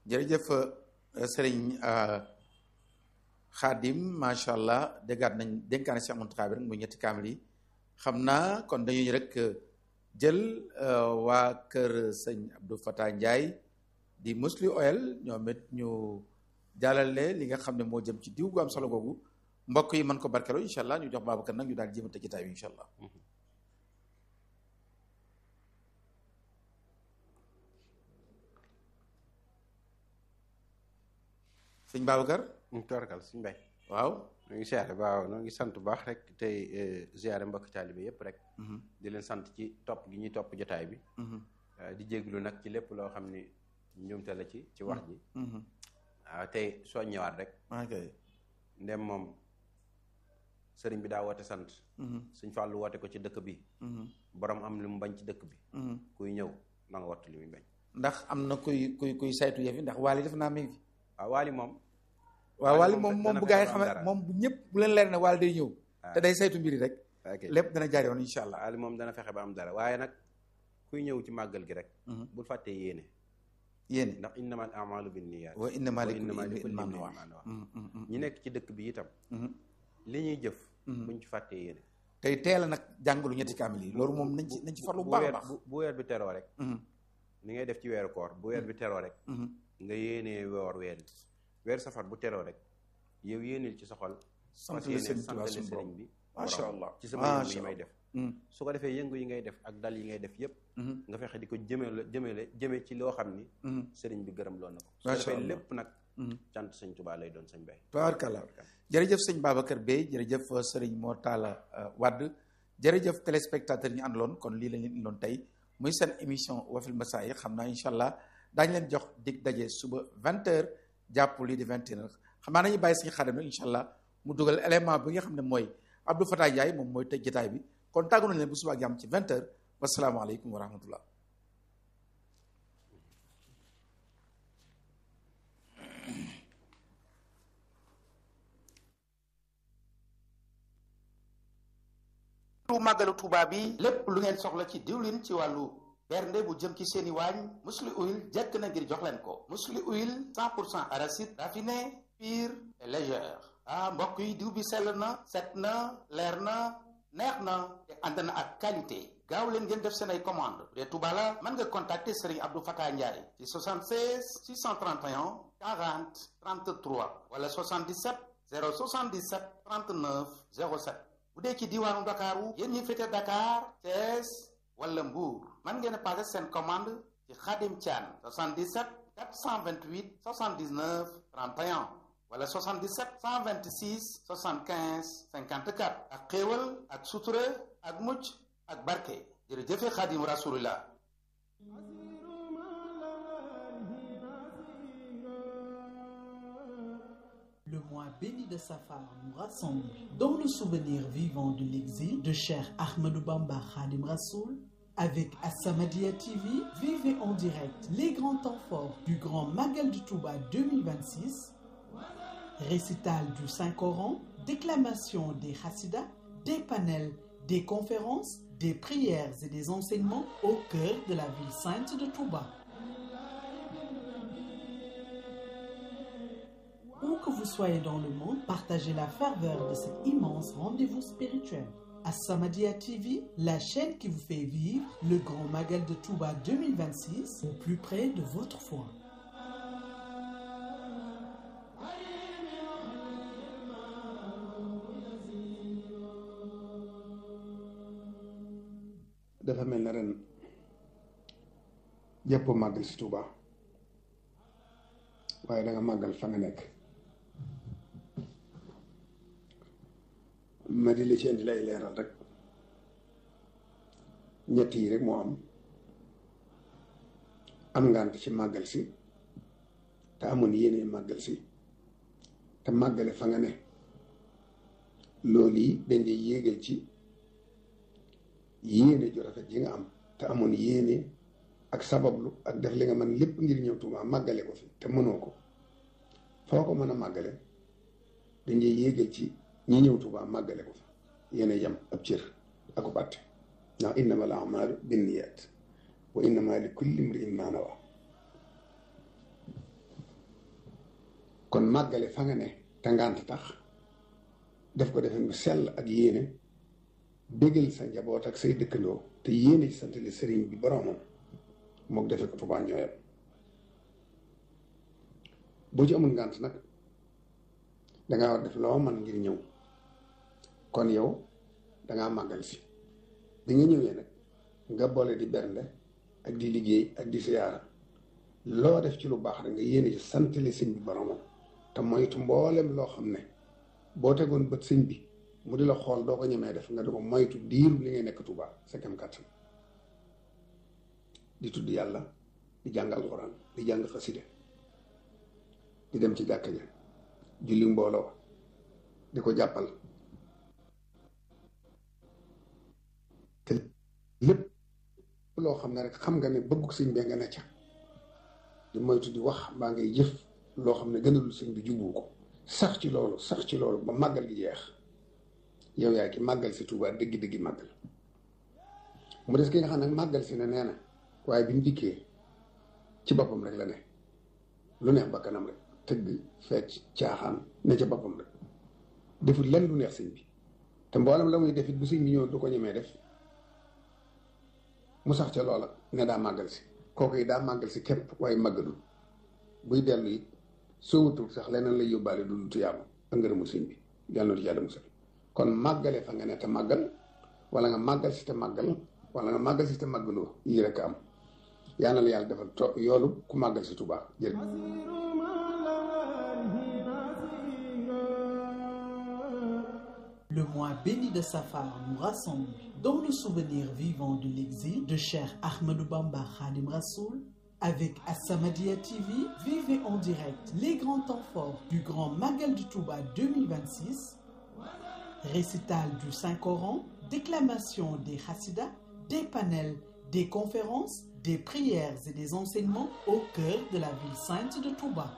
jërëjëf sëriñ xaadim macha allah déggaat nañ dénkaane Cheikh Mountakha bi rek muy ñetti kaamil yi xam naa kon dañuy rek jël waa kër sëñ Abdou Fatah Ndiaye di Musli Oil ñoom it ñu jàllale li nga xam ne moo jëm ci diw gu am solo googu mbokk yi mën ko barkeloo incha allah ñu jox Babacar nag ñu daal jéem a tëj jotaay bi incha allah. sëñ Babacar. mu torkal suñ mbay waaw. ñoo ngi siyaare waaw ñoo ngi sant bu baax rek tey ziare mbokk taalibe yépp rek. di leen sant ci topp gi ñuy topp jotaay bi. di jéglu nag ci lépp loo xam ni njuumte la ci ci wax ji. waaw tey soo ñëwaat rek. ok ndem moom sëriñ bi daa woote sant. suñ fàllu woote ko ci dëkk bi. borom am li mu bañ ci dëkk bi. kuy ñëw na nga wattu li muy bañ. ndax am na kuy kuy kuy saytu yëf yi ndax waali def naa mi ngi fi. waaw waali moom. waaw waali moom moom bu gaa yi xamee moom bu ñëpp bu leen leer ne waali day ñëw. te day saytu mbiri rek. lépp dana jaar yoon incha allah. waali moom dana fexe ba am dara waaye nag kuy ñëw ci màggal gi rek. bul fàttee yéene. yéene ndax innamal a'maalu binniyaat. wa innamaa likulli imri'in maa maa nawaa nawaa ñi nekk ci dëkk bi itam. li ñuy jëf. buñ ci fàttee yéene. tey teel a nag jàngalu ñetti kaamil yi loolu moom nañ ci nañ ci farlu bu baax a baax. bu weer bi teroo rek. ni ngay def ci weeru koor bu weer bi teroo rek. nga yéenee woor weer bi weer safar bu teroo rek yow yéeneel ci sa xol. sant la sëriñ Tuubaa santale suñu borom sëriñ bi. macha allah ci sama yëngu yi may def. su ko defee yëngu yi ngay def ak dal yi ngay def yépp nga fexe di ko jëmale jëmale jëme ci loo xam ni. sëriñ bi gërëm loo na ko. su ko macha defee allah lépp nag. cant sëñ Tuubaa lay doon sëñ bay. tabaarkalla jërëjëf sëñ Babacar Bey jërëjëf sëriñ Mor Talla Wade jërëjëf téléspectateur ñu àndaloon kon lii lañ leen indiloon tey muy seen émission wafil masaayix xam naa incha allah daañu leen jox dig daje suba 20h jàpp lii di 21h xam naa nañu bàyyi suñu xadim nag incha allah mu dugal élément bi nga xam ne mooy Abdou Fatah Ndiaye moom mooy tëj jotaay bi kon tàggu nañ leen bu suba ak jàmm ci 20h wasalaamaaleykum wa rahmatullah lu màggalu Tuuba bi lépp lu ngeen soxla ci diwlin ci wàllu bernde bu jëm ci seeni waañ musli huile jekk na ngir jox leen ko musli huile 100 pour cent arachide raffiné pur et légère ah mbokk yi diw bi sell na set na leer na neex na te ànd na ak qualité gaaw leen ngeen def seen ay commande bu dee Touba la mën nga contacter Serigne Abdou Fatah Ndiaye ci 76 631 40 33 wala 77 077 39 07 bu dee ci diwaanu Ndakaaru yéen ñi féete Dakar Thiès wala Mbour mën ngeen a passé seen commande ci Khadim Thian 77 428 79 31 wala 77 126 75 54 ak xéewal ak sutura ak mucc ak barke jërëjëfe Khadim Rasulullah Le mois béni de Safar nous rassemble dans le souvenir vivant de l'exil de Cheikh Ahmadou Bamba Khadim Rassoul. Avec Assamadia TV, vivez en direct les grands temps forts du Grand Magal du Touba 2026, récital du Saint-Coran, déclamation des Hassidas, des panels, des conférences, des prières et des enseignements au cœur de la ville sainte de Touba. Où que vous soyez dans le monde, partagez la ferveur de cet immense rendez-vous spirituel. As-Samadiyya TV, la chaîne qui vous fait vivre le grand Magal de Touba 2026 au plus près de votre foi. dafa mel na ren jàppoo màggal si Touba waaye da nga màggal fa nga nekk ma di la ci indi lay leeral rek ñett yi rek moo am am ngant ci màggal si te amoon yéene màggal si te màggale fa nga ne loolu yi dañ di yéegal ci yéene ju rafet yi nga am te amoon yéene ak sabablu ak def li nga mën lépp ngir ñëw Tuubaa màggale ko fi te mënoo ko foo ko mën a màggale dañuy yéegal ci ñi ñëw Tuubaa màggale ko fi yéene yam ab cër ak ko bàtte ndax innamal a'maalu binniyaat wa innamaa li kulli imri'in maa nawaa kon màggale fa nga ne te ngànt tax def ko defee mu sell ak yéene bégal sa njaboot ak say dëkkandoo te yéene ci santale sëriñ bi boromam mook defe ko Tuubaa ñooyam boo ci amul ngànt nag dangaa war def loo man ngir ñëw kon yow dangaa màggal si bi nga ñëwee nag nga boole di bernde ak di liggéey ak di siyaara loo def ci lu baax rek nga yéene ci santale sëñ bi boromam te moytu mboolem loo xam ne boo tegoon bët sëñ bi mu di la xool doo ko ñemee def nga di ko moytu diiru li ngay nekk Tuubaa sa kem kàttan di tudd yàlla di jàng alxuraan di jàng xaside di dem ci jàkka ja julli mbooloo di ko jàppal te lépp loo xam ne rek xam nga ne bëggu sëñ bee nga ne ca di moytu di wax mbaa ngay jëf loo xam ne gënalul sëñ bi jubu ko sax ci loolu sax ci loolu ba màggal gi jeex yow yaa ki màggal si Tuubaa dëggi-dëggi màggal mu des ki nga xam ne màggal si ne nee na waaye bi mu dikkee ci boppam rek la ne lu neex bakkanam rek tëgg fecc caaxaan ne ca boppam rek defut lenn lu neex sëñ bi te mboolem la muy defit bu sëñ bi ñëw du ko ñemee def mu sax ca loola ne daa màggal si kooku yi daa màggal si képp waaye màggalul buy dellu it soo wutul sax leneen lay yóbbaale du lu tuyaabu ak ngërëmu sëñ bi yàlla na ci yàlla musal kon màggale fa nga ne te màggal wala nga màggal si te màggal wala nga màggal si te màggaloo yii rek am yaa na la yàlla defal to yoolu ku màggal si Tuubaa jërëjëf Le mois béni de Safar nous rassemble dans le souvenir vivant de l'exil de Cheikh Ahmadou Bamba Khadim Rassoul. Avec Assamadia TV, vivez en direct les grands temps forts du Grand Magal du Touba 2026, récital du Saint-Coran, déclamation des Hassidas, des panels, des conférences, des prières et des enseignements au cœur de la ville sainte de Touba.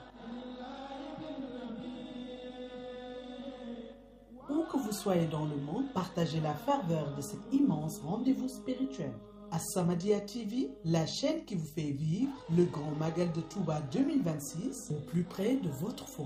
Où que vous soyez dans le monde, partagez la ferveur de cet immense rendez-vous spirituel. Assamadia TV, la chaîne qui vous fait vivre le grand magal de Touba 2026 au plus près de votre foyer.